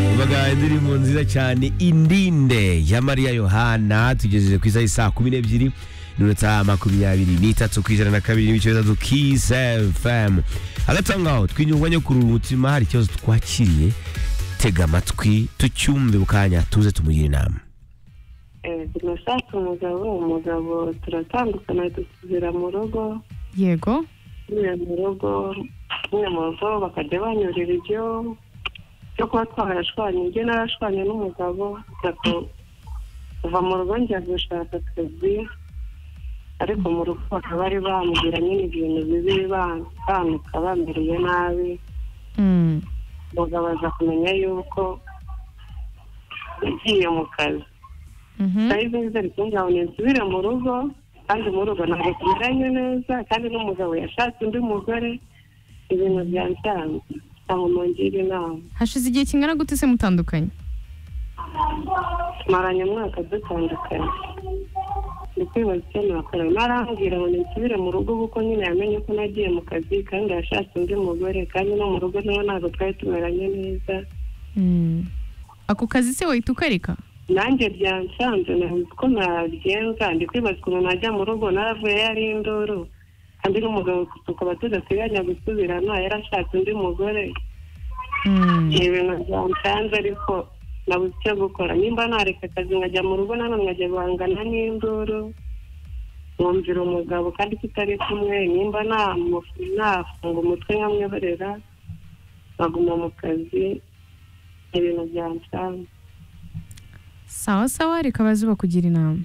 yumvaga indirimbo nziza cyane indinde ya mariya yohana tugejeje ku isaha isaa kumi n'ebyiri n'iminota makumyabiri n'itatu ku ijana na kabiri n'ibice bitatu kisi fm hagati aho ngaho twinyungwa nyo kurura umutima hari ikibazo twakiriye tega amatwi tucyumve bukanya tuze tumugira inama tunashaka umugabo umugabo turatandukana dusubira mu rugo yego turiya mu rugo turiya mu rugo bakajya banyurira ibyo byo kuba twarashwanye ibyo narashwanye n'umugabo gato kuva mu rugo njya gushaka akazi ariko mu rugo bakaba bari bambwira nyine ibintu bibi bantuka bambiriye nabi Mm. umugabo aza kumenya yuko yagiye mu kazi Mhm. nari zari kumbwira ngo nsubire mu rugo kandi mu rugo ntabwo tumeranye neza kandi n'umugabo yashatse undi mugore ibintu byansanze ntabwo mungira inama hashize igihe kingana gute se mutandukanye tumaranye umwaka dutandukanye ndi kwibaza icyo nakora narambwira ngo nsubire mu rugo kuko nyine yamenye ko nagiye mu kazi kandi yashatse undi mugore kandi no mu rugo nawe ntabwo twari tumeranye neza Mm. ako kazi se wahita ukareka nanjye byansanze nabuze uko nabigenza ndi kwibaza ukuntu najya mu rugo naravuye yari induru kandi n'umugabo tukaba tudateganya gusubirana yarashatse undi mugore Mm. ni ibintu byansanze ariko nabuze icyo gukora nimba nareka akazi nkajya mu rugo nanone nkajya guhangana n'induru nkumvira umugabo kandi tutari kumwe nimba namufu- nafunga umutwe nkamwihorera nkaguma mu kazi ni ibintu byansanze sawa sawa reka baze bakugira inama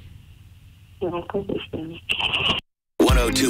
murakoze cyane 102.5